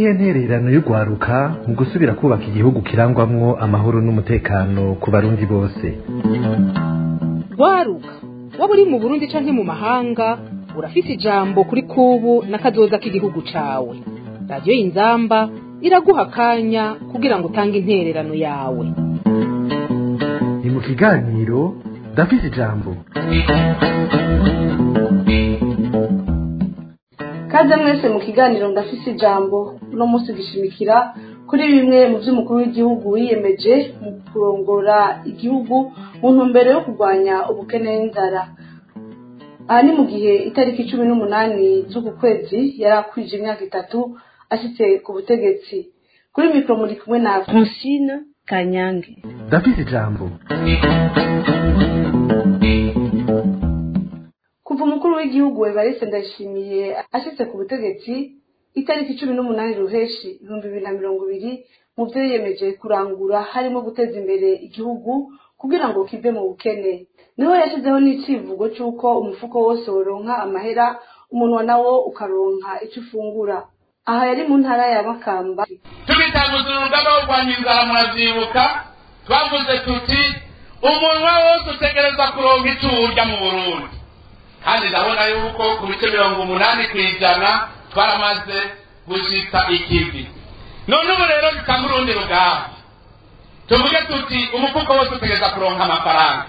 niyihe ntererano y'urwaruka mu gusubira kubaka igihugu kirangwamwo amahoro n'umutekano ku barundi bose rwaruka waba uri mu burundi canke mu mahanga urafise ijambo kuri kubu n'akazoza k'igihugu cawe radiyo y'inzamba iraguha akanya kugira ngo utange intererano yawe ni mu kiganiro ndafise ijambo kaze mwese mu kiganiro ndafise ijambo uno munsi gishimikira kuri bimwe mu vy'umukuru w'igihugu wiyemeje mu kurongora igihugu mu ntumbero yo kurwanya ubukene n'inzara aha ni mu gihe itariki cumi n'umunani z'uku kwezi yari akwije imyaka itatu ashitse ku butegetsi kuri mikoro muri kumwe na francine kanyange ndafise ijambo kuva umukuru w'igihugu evariste ndayishimiye ashitse ku butegetsi itariki cumi n'umunani ruheshi ibihumbi bibiri na mirongo ibiri mu byo yiyemeje kurangura harimo guteza imbere igihugu kugira ngo kive mu bukene niho yashyizeho n'icivugo c'uko umufuko wose woronka amahera umunwa nawo ukaronka ico ufungura aha yari mu ntara ya makamba tubitanguza urugamba rwo kurwanya inzara muravyibuka twavuze tuti umunwa wose utegereza kuronka ico urya mu burundi kandi ndabona yuko ku bice mirongo umunani ku ijana twaramaze gushitsa ikivi none ubu rero dutanga urundi rugamba tuvuge tuti umufuko wose utegereza kuronka amafaranga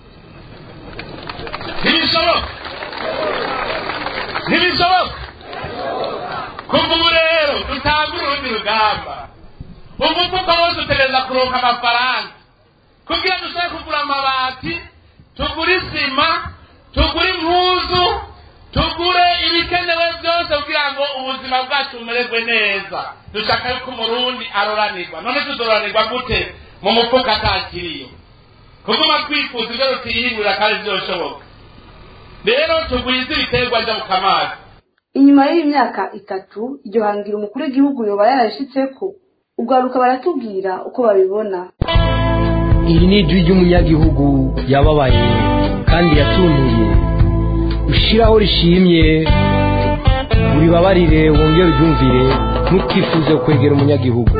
ntibishoboka ntibishoboka kuva ubu rero dutanga urundi rugamba umufuko wose utegereza kuronka amafaranga kugira dushobore kugura amabati tugure isima tugure impuzu tugure ibikenewe byose kugira ngo ubuzima bwacu bumererwe neza dushaka yuko umurundi aroranirwa none tuzoranirwa gute mu mufuka atakiriyo kuguma twifuza ibyo tutiyihingurira kandi byoshoboka rero tugwize ibiterwa byo mu kamazi inyuma y'imyaka itatu iryo hangira umukuru w'igihugu yoba yarashitseko ubwaruka baratubwira uko babibona iri ni ijwi ry'umunyagihugu yababaye kandi yatuntuye ushiraho rishimye uribabarire wongere uryumvire ntukifuze kwegera umunyagihugu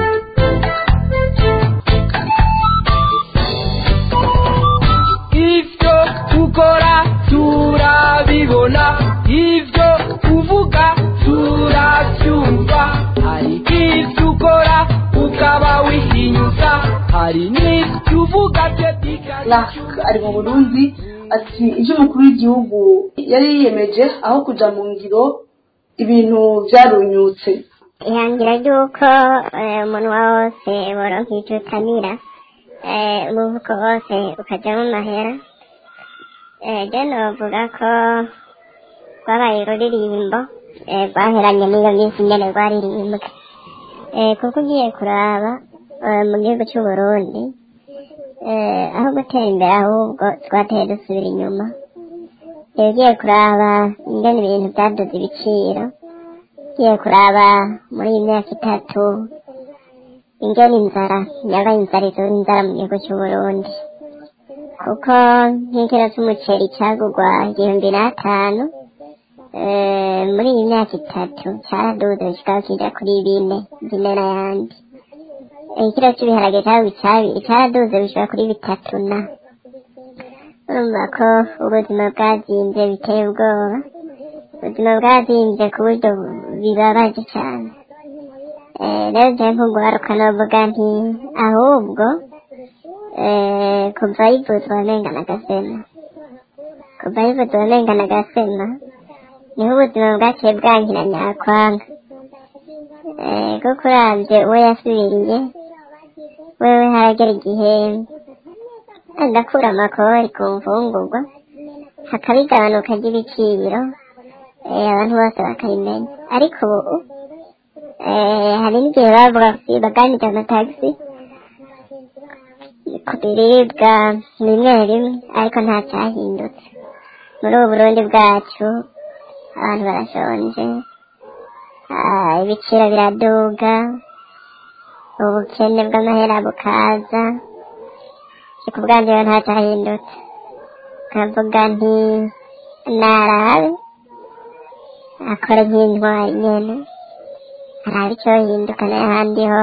ivyo ukora turabibona ivyo uvuga turavyumva hari ivyo ukora ukaba wihinyuza hari n'ivyo uvuga Clark ari mu burundi ati ivyo umukuru w'igihugu yari yiyemeje aho kuja mu ngiro ibintu vyarunyutse ihangira ry'uko eh, umunwa wose woronka ico utamira eh, umuvuko wose ukajamwo amahera eh, je novuga ko rwabaye ururirimbo eh, rwaheranye n'iyo minsi nyene rwaririmbwa eh, kuko ugiye kuraba eh, mu gihugu c'uburundi eh, aho gutera imbere ahubwo twateye dusubira inyuma eh, ugiye kuraba ingene ibintu vyaduze ibiciro ugiye kuraba muri iyi myaka itatu ingene inzara yabaye inzara izura inzara mu gihugu c'uburundi kuko nk'ikiro c'umuceri cagurwa igihumbi n'atanu eh, muri iyi myaka itatu caraduze kikaba kija kuri bine bine n'ayandi ikiro cy'ibiharage cyangwa icyabiri cyaraduze bishobora kuri bitatu na urumva ko ubuzima bwazimbye biteye ubwoba ubuzima bwazimbye ku buryo bibabaje cyane Eh, rero je nk'uguharuka novuga nti ahubwo eh, kuva yivuzwa amenga na gasema kuva yivuzwa amenga na gasema niho ubuzima bwaciye bwankira nyakwanga Eh, kuko uravye uwo yasubiriye wewe haragera igihe agakura amakori ku mfungurwa hakaba igabanuka ry'ibiciro eh, abantu bose bakabimenya ariko ubu eh, hari n'igihe bavuga baganije amatagisi ku biribwa bimwe bimwe ariko nta cyahindutse muri ubu burundi bwacu abantu barashonje ah, ibiciro biraduga ubukene bw'amahera bukaza ku bwanjye rero nta cyahindutse nkavuga nti narabe akora nk'intwari nyene haraba icyo hinduka n'ahandi ho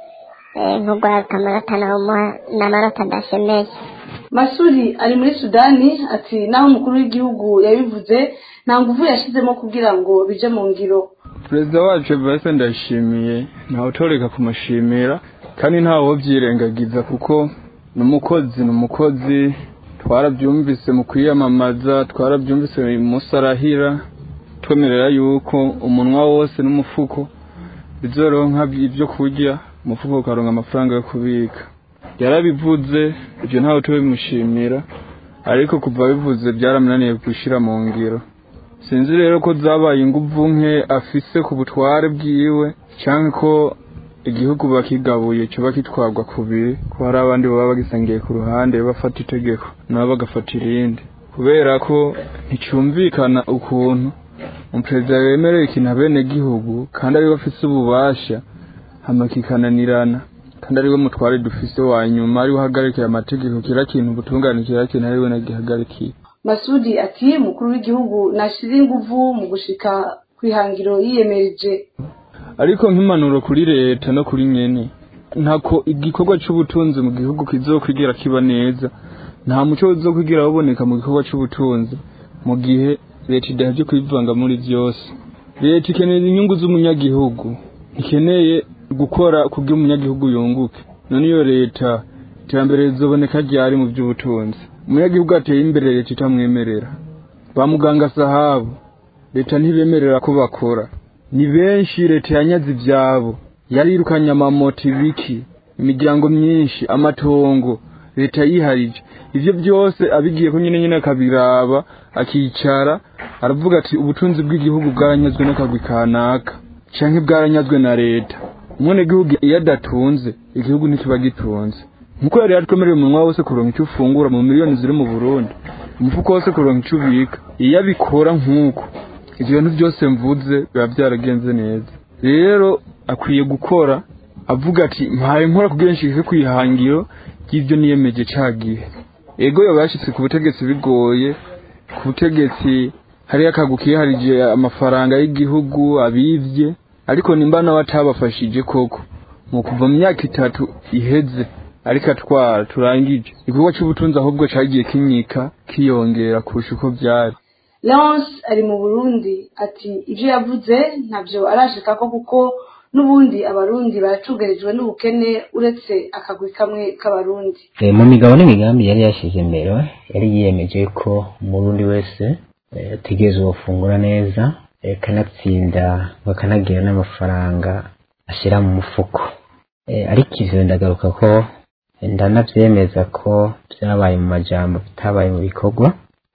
eh, nk'urwaruka amanota nawumuha n'amanota adashemeye masuri ari muri sudani ati naho umukuru w'igihugu yabivuze nta nguvu yashizemo kugira ngo bije mu ngiro perezida wacu evariste ndayishimiye ntawe utoreka kumushimira kandi ntawe byirengagiza kuko ni umukozi ni umukozi twarabyumvise mu kwiyamamaza twarabyumvise umunsi arahira twemerera yuko umunwa wose n'umufuko bizoronka ibyo kurya umufuko ukaronka amafaranga yo kubika yarabivuze ibyo ntawe tubimushimira ariko kuva bivuze byaramunaniye gushyira mu ngiro sinzi rero ko zabaye inguvu nke afise ku butware bwiwe cyangwa ko igihugu bakigabuye kiba kitwagwa kubiri ko hari abandi baba bagisangiye ku ruhande bafata itegeko nabo bagafata irindi kubera ko nticyumvikana ukuntu umuperezida wemerera ikintu abene gihugu kandi ariwe afise ububasha hama kikananirana kandi ariwe mutware dufise wa nyuma ariwe uhagarikiye amategeko kira kintu ubutungane kira kintu ariwe nagihagarikiye masudi ati umukuru w'igihugu nashize inguvu mu gushika ku ihangiro yiyemeje ariko nk'impanuro kuri leta no kuri nyene ntako igikorwa c'ubutunzi mu gihugu kizokwigira kiba neza nta muco uzokwigira waboneka mu gikorwa c'ubutunzi mu gihe leta idahevye kwivanga muri vyose leta ikeneye inyungu z'umunyagihugu ikeneye gukora kugira umunyagihugu yunguke none iyo leta iterambere rizoboneka ryari mu vy'ubutunzi umunyagihugu ateye imbere leta itamwemerera ba muganga sahabu leta ntibemerera ko bakora ni benshi leta yanyaze ivyabo yarirukanye amamoto ibiki imiryango myinshi amatongo leta yiharije ivyo byose abigiye ko nyine nyine akabiraba akicara aravuga ati ubutunzi bw'igihugu bwaranyazwe n'akagwi kanaka canke bwaranyazwe na leta umwene gihugu iyo adatunze igihugu ntikiba gitunze nkuko yari yatwemereye umunwa wose kuronka icyo ufungura mu miliyoni ziri mu burundi umufuko wose kuronka icyo ubika iyo abikora nk'uko ibyo bintu byose mvuze biba byaragenze neza rero akwiye gukora avuga ati mpaye nkora kugira nshike ku ihangiro ry'ibyo niyemeje ca gihe ego yoba yashitse ku butegetsi bigoye ku butegetsi hariyo akagu kiharije amafaranga y'igihugu abivye ariko nimba nawe atabafashije koko mu kuva mu myaka itatu iheze ariko atwara turangije igikorwa cy'ubutunzi ahubwo cagiye kinyika kiyongera kurusha uko byari leonce ari mu burundi ati ibyo yavuze ntabyo arashikako kuko n'ubundi abarundi baracugarijwe n'ubukene uretse akagwi kamwe k'abarundi Eh, mu migabo n'imigambi yari yashyize imbere yari yiyemeje ko umurundi wese eh, ategerezwa gufungura neza eh, kanatsinda bakanagira n'amafaranga ashyira mu mufuko Eh, ariko ivyo ndagaruka ko eh, ndanavyemeza ko vyabaye mu majambo bitabaye mu bikorwa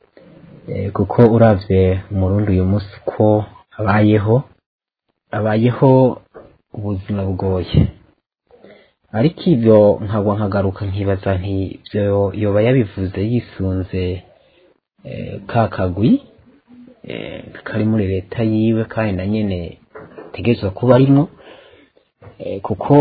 Eh, kuko uravye umurundi uyu munsi ko abayeho abayeho ubuzima bugoye ariko ibyo nkagwa nkagaruka nkibaza nti ibyo yoba yabivuze yisunze eh, ka kagwi eh, kari muri leta yiwe kandi na nyene tegerezwa kuba arimwo eh, kuko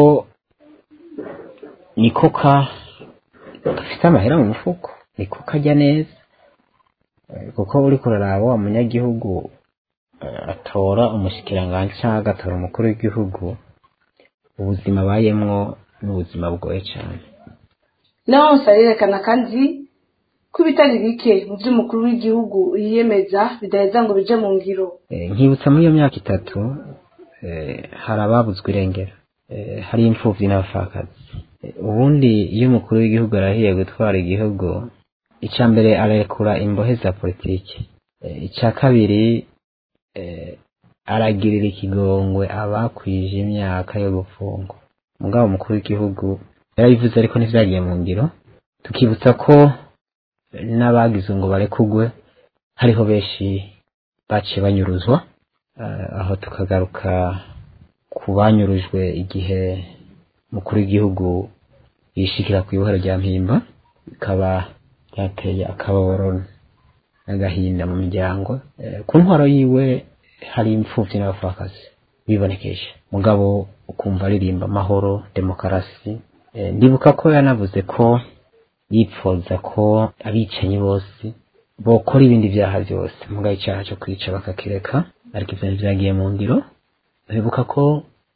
niko ka gafite amahera mu mufuko niko kajya neza Eh, kuko uriko uraraba wa munyagihugu eh, atora umushikiranganji cyangwa agatora umukuru w'igihugu ubuzima abayemwo ni ubuzima bugoye cyane leonce arerekana kandi ko ibitari bike mu by'umukuru w'igihugu yiyemeza bidaheza ngo bije mu ngiro Eh, nkibutsa muri iyo myaka itatu eh, hari ababuzwe irengero eh, hari imfuvyi n'abapfakazi Eh, ubundi iyo umukuru w'igihugu arahiye gutwara igihugu icya mbere ararekura imbohe za politiki Eh, icya kabiri eh, aragirira ikigongwe abakwije imyaka yo gufungwa mugabo umukuru w'igihugu yarabivuze ariko ntivyagiye mu ngiro tukibutsa ko n'abagize ngo barekugwe hariho benshi baciye banyuruzwa Eh, aho tukagaruka ku banyurujwe igihe umukuru w'igihugu yishikira ku ibohero rya mpimba bikaba byateye akababaro n'agahinda mu miryango Eh, ku ntwaro yiwe hari imfuvyi n'abapfakazi bibonekeje mugabo ukumva aririmba amahoro demokarasi Eh, ndibuka ko yanavuze ko yipfuza ko abicanyi bose bokora ibindi byaha byose mugabo icyaha cyo kwica bakakireka ariko ivyo ntibyagiye mu ngiro bibuka ko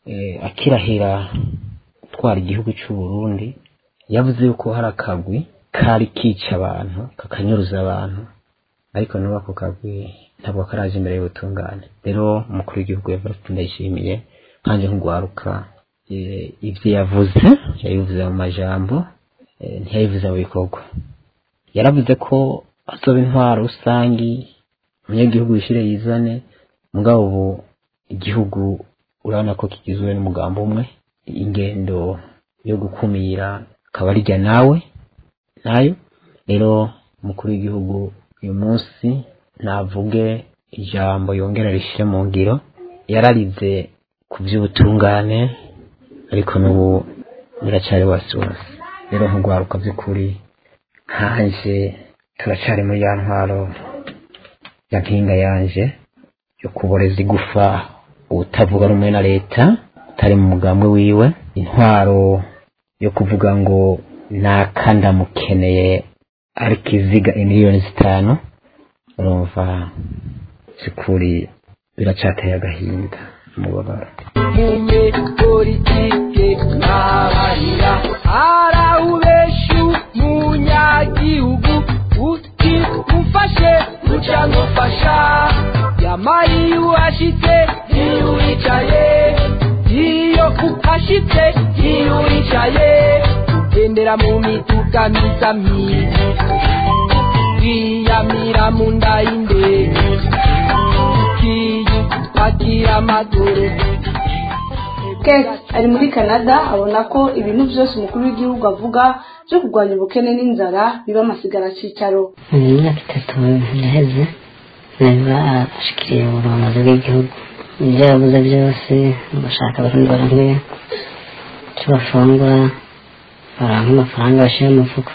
eh, akirahira gutwara igihugu cy'u Burundi yavuze yuko hari akagwi kari kica abantu kakanyuruza abantu ariko n'ubu ako kagwi ntabwo karaje imbere y'ubutungane rero umukuru w'igihugu Evariste Ndayishimiye nkanje nk'ugwaruka eh, ivyo yavuze yabivuze mu majambo eh, ntiyabivuze mu bikorwa yaravuze ko azoba intwaro rusangi umunyagihugu yishire yizane mugabo ubu igihugu urabona ko kigizwe n'umugambo umwe ingendo yo gukumira akaba arirya nawe nayo rero umukuru w'igihugu uyu munsi navuge ijambo yongera rishyire mu ngiro yararize ku by'ubutungane ariko n'ubu biracyari wasi wasi rero nk'urwaruka by'ukuri nkanje turacyari muri ya ntwaro ya mpinga yanje yo kuboreza igufa utavuga rumwe na leta utari mu mugambwe wiwe intwaro yo kuvuga ngo naka ndamukeneye ariko iziga imiliyoni zitanu urumva by'ukuri biracyateye agahinda umubabaro mume politike ntabarira arawubeshu munyagihugu uti mufashe uca ngufasha yamari uhashitse iyo wicaye iyo uhashitse iyo wicaye ugendera mu mituka myiza myiza wiyamira mu nda y'indege kiyi pagira amaguru Kate ari muri Canada abona ko ibintu byose umukuru w'igihugu avuga byo kurwanya ubukene n'inzara biba amasigara cyicaro mu myaka itatu yaheze neza ashikiriye uburongozi bw'igihugu ibyo yavuze byose bashaka abarundi baramwe icyo bafungura baranka amafaranga bashyira mu mufuko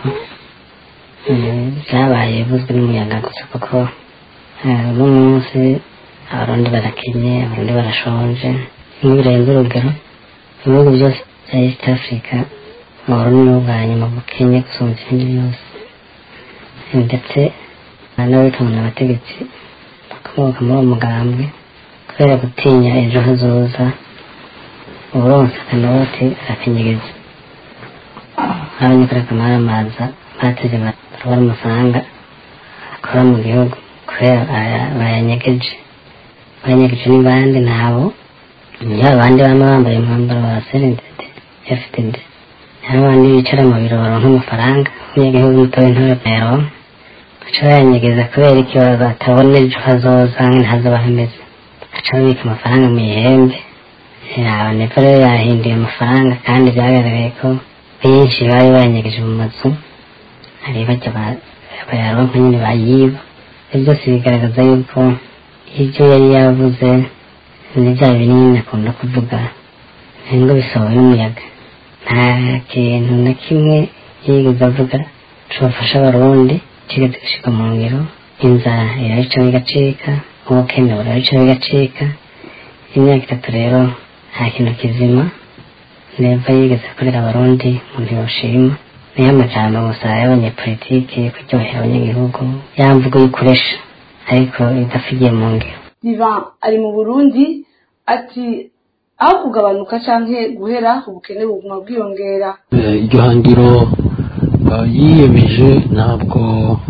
Eh, byabaye bivuzwe n'umuyaga gusa kuko eh, uno munsi abarundi barakenye abarundi barashonje bimwe birenze urugero ibihugu byose bya east africa uburundi ni ubwa nyuma bukennye gusumba ibindi byose ndetse n'abitabona abategetsi bakomoka muri uwo mugambwe kubera gutinya ejo hazoza uburonsa akanoti arakenyegeza nk'abanyakora kamaramaza bateze barwara amafaranga akora mu gihugu kubera aya- bayanyegeje bayanyegeje ni bande ntabo niyo abandi baba bambaye umwambaro wa serendete fdd hari abandi bicara mu biro baronka amafaranga umunyagihugu mutoya ntoya bayaronka baca bayanyegeza kubera iki batabona ejo hazoza ntazoba hameze baca babika amafaranga mu ihembe abanepfo rero yahinduye amafaranga kandi byagaragaye ko benshi bari bayanyegeje mu mazu hari bajya ba- bayaronka nyine bayiba ibyo byose bigaragaza yuko ibyo yari yavuze ni bya binini akunda kuvuga ngo bisohowe n'umuyaga nta kintu na kimwe yigeze avuga cobafasha abarundi kigeze gushika mu ngiro inzara irabica bigacika ubukene burabica bigacika imyaka itatu rero nta kintu kizima neva yigeze akorera abarundi umuntu yoshima niyo amajambo gusa y'abanyepolitiki yo kuryohera abanyagihugu yamvugo y'ukuresha ariko idafigiye mu ngiro Divan ari mu Burundi ati aho kugabanuka canke guhera ubukene buguma bwiyongera Eh, iryo hangiro eh, yiyemeje ntabwo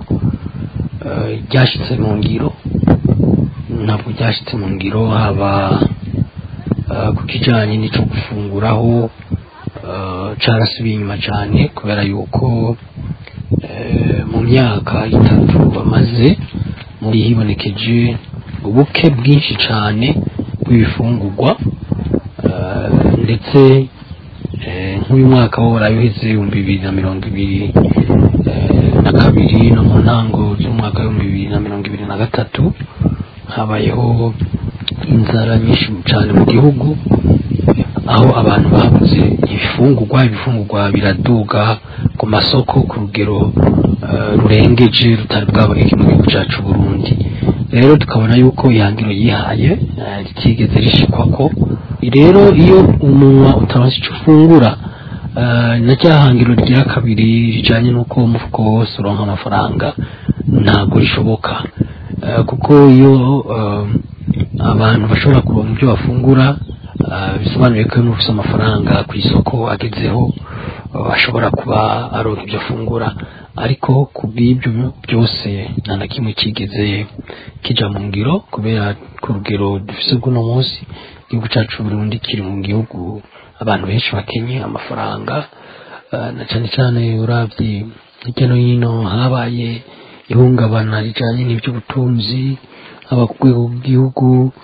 eh, ryashitse mu ngiro ntabwo ryashitse mu ngiro haba eh, ku kijanye n'ico gufunguraho eh, carasubiye inyuma cane kubera yuko eh, mu myaka itatu bamaze muri hibonekeje ubuke bwinshi cane bw'ibifungurwa eh, ndetse Eh, nk'uyu mwaka wo warayuheze ibihumbi bibiri na mirongo ibiri eh, na kabiri no mu ntango z'umwaka w'ibihumbi bibiri na mirongo ibiri na gatatu habayeho inzara nyinshi cyane mu gihugu aho abantu babuze ibifungurwa ibifungurwa biraduga ku masoko ku rugero eh, rurengeje rutari bwaboneke mu gihugu cyacu Burundi rero tukabona yuko ihangiro yihaye eh, ritigeze rishikwako rero iyo umunwa utaronse icyo ufungura eh, na rya hangiro rigira kabiri rijanye n'uko umufuko wose uronka amafaranga ntabwo rishoboka Eh, kuko iyo eh, abantu bashobora kuronka ibyo bafungura Ah, bisobanuye ko iyo ufite amafaranga ku isoko agezeho ah, ashobora kuba aronka ibyo afungura ariko ku bw'ibyo byose nta na kimwe kigeze kija mu ngiro kubera ku rugero dufise bw'uno munsi igihugu cacu Burundi kiri mu gihugu abantu benshi bakenye amafaranga ah, na cane cane uravye hirya no hino habaye ihungabana rijanye n'ivy'ubutunzi haba ku rwego rw'igihugu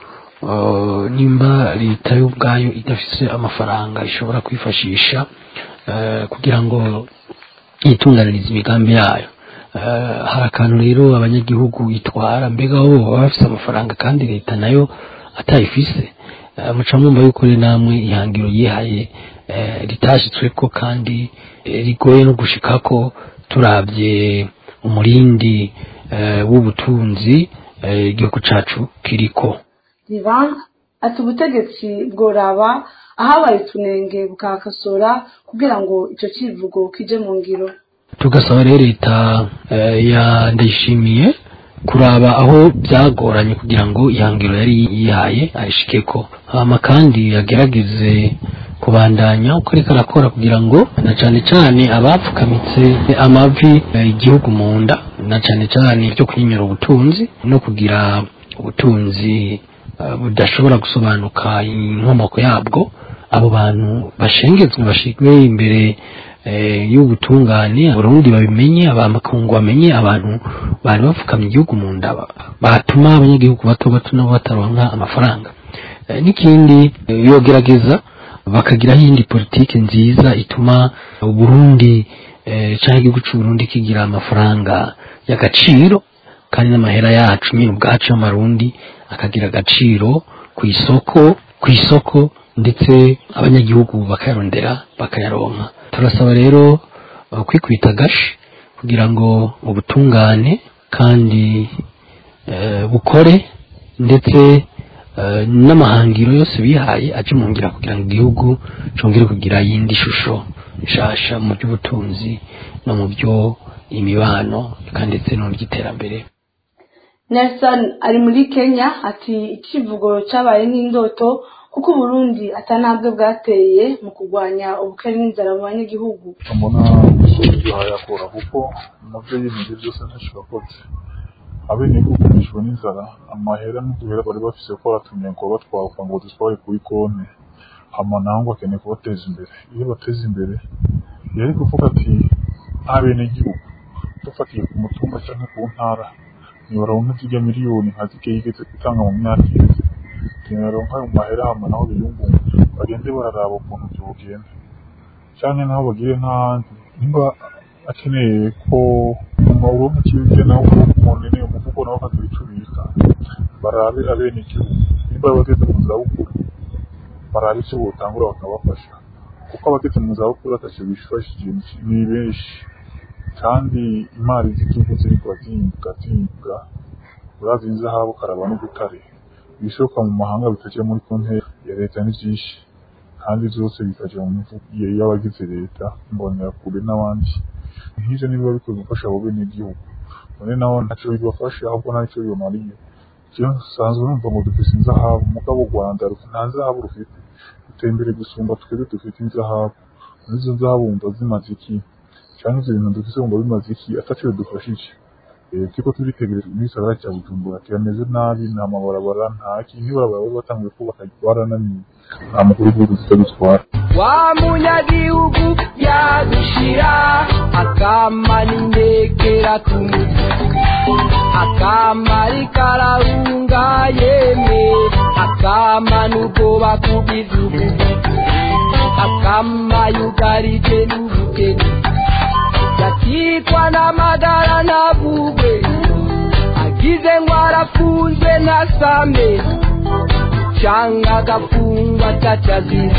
uh, nimba leta yo ubwayo idafise amafaranga ishobora kwifashisha uh, kugira ngo yitunganirize imigambi yayo Uh, hari akantu rero abanyagihugu itwara mbega bo baba bafise amafaranga kandi leta nayo atayifise uh, muca mwumva yuko rero namwe ihangiro yihaye uh, ritashitsweko kandi eh, rigoye no gushikako turavye umurindi uh, w'ubutunzi uh, igihugu cacu kiriko divan ati ubutegetsi bworaba ahabaye utunenge bukakosora kugira ngo icyo kivugo kije mu ngiro tugasaba rero leta eh, ya ndayishimiye kuraba aho byagoranye kugira ngo ihangiro yari yihaye ayishikeko hama kandi yagerageze kubandanya uko ariko arakora kugira ngo na cane cane abapfukamitse amavi eh, igihugu mu nda na cane cane byo kwinyura ubutunzi no kugira ubutunzi eh, budashobora gusobanuka inkomoko yabwo abo bantu bashengezwe bashigwe imbere eh, y'ubutungane abarundi babimenye abamakungu bamenye abantu bari bapfukamye igihugu mu nda ba- batuma abanyagihugu bato bato nabo bataronka amafaranga Eh, n'ikindi eh, yogerageza bakagiraho iyindi politiki nziza ituma uburundi eh, canke igihugu c'uburundi kigira amafaranga y'agaciro kandi n'amahera yacu nyine ubwacu y'amarundi akagira agaciro ku isoko ku isoko ndetse abanyagihugu bakayarondera bakayaronka turasaba rero uh, kwikubita agashi kugira ngo ubutungane kandi eh, bukore ndetse eh, n'amahangiro yose bihaye aje mu ngira kugira ngo igihugu congere kugira yindi shusho nshasha mu by'ubutunzi no mu byo imibano kandi ndetse no mu by'iterambere nelson ari muri kenya ati ikivugo cyabaye nk'indoto kuko uburundi atanabwe bwateye mu kurwanya ubukene n'inzara mu banyagihugu mbona yayakora kuko nabyo yimeje byose ntacyo yakoze abenegihugu bishwe n'inzara amahera n'uduhera bari bafise ko baratumye ngo batwaka ngo dutware kuri konti hama nangwa akeneye kubateza imbere iyo bateza imbere yari kuvuga ati abenegihugu dufatiye ku mutumba cyangwa ku ntara nibaronka zirya miliyoni nka zirya yigeze gutanga mu myaka iheze nibaronka ayo mahera hama naho biyungunga bagende bararaba ukuntu byogenda cyane naho bagire n'ahandi nimba akeneye ko uronka ikibirya nawe umunini umufuko nawe akagira icyo ubika barabe abenegihugu nimba bageze mu zabukuru barabe icyo botangura bakabafasha kuko abageze mu zabukuru atacyo bifashije ni benshi kandi imari z'igihugu ziri kurazimbuka zimbuka urazi inzahabu karaba n'ubutare ibishoka mu mahanga bitajya muri konti ya leta ni byinshi kandi byose bikajya mu mifuko y'abagize leta mbonerakure n'abandi nk'ibyo nibiba bikwiye gufasha abo benegihugu none naho ntacyo bibafasha ahubwo nta nicyo bibamariye jewe nsanzwe numva ngo dufise inzahabu mugabo u rwanda rufite nta zahabu rufite ruteye imbere gusumba twebwe dufite inzahabu n'izo zahabu wumva zimaze iki cyangwa ibyo bintu dufise wumva bimaze iki atacyo bidufashije Eh, turiko turitegereza igisagara cya bujumbura kirameze nabi nta mabarabara nta kintu n'ibarabara bari batanguye kubaka barananiwe nta mukuru w'igihugu zitagitwara wa munyagihugu yadushira akamara indekera ku mutwe akamara ikarahunga yeme akamana ubwoba ku bizugu akama yugarije n'ubukene yakitwa n'amagara ntabugwe agize ngo arafunzwe ntasame cyangwa agafungwa atacazize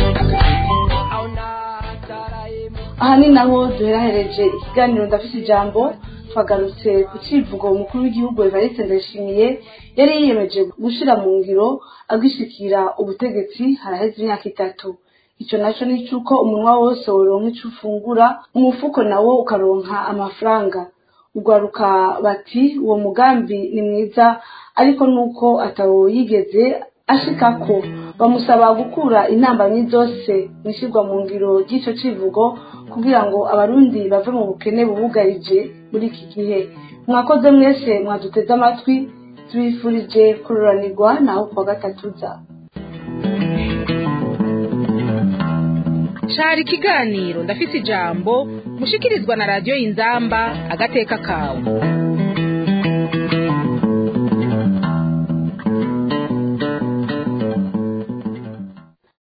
aha ni naho duherahereje ikiganiro ndafite ijambo twagarutse ku kivugo umukuru w'igihugu evariste ndayishimiye yari yiyemeje gushyira mu ngiro agishikira ubutegetsi haraheze imyaka itatu icyo nacyo ni icy'uko umunwa wose woronka icyo ufungura umufuko nawo ukaronka amafaranga urwaruka bati uwo mugambi ni mwiza ariko nuko atawo yigeze ashikako bamusaba gukura intambamyi zose mu ishyirwa mu ngiro ry'icyo kivugo kugira ngo abarundi bave mu bukene bubugarije muri iki gihe mwakoze mwese mwaduteze amatwi tubifurije kururanirwa naho kuwa gatatu za cari ikiganiro ndafise ijambo mushikirizwa na radiyo y'inzamba agateka kawe